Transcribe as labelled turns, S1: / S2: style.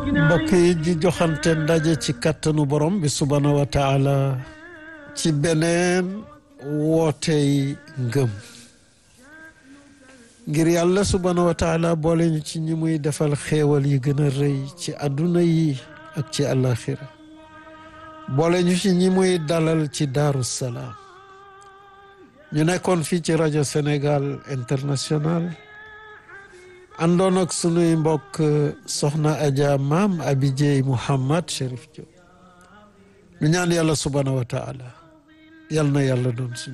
S1: mbokk yi di joxante ndaje ci kattanu borom bi subhaanahu wa taala ci beneen wootey ngëm ngir yàlla subhaanahu wa taala boole ñu ci ñi muy defal xéewal yi gën a rëy ci àdduna yi ak ci àllaaxira boole ñu ci ñi muy dalal ci daaru salaam ñu nekkoon fii ci rajo Sénégal international àndoon ak sunuy mbokk soxna Adja maam Abi Dieye Mouhamad Cherif Diop ñu ñaan yàlla subhaanahu wa taala yal na yàlla doon suñu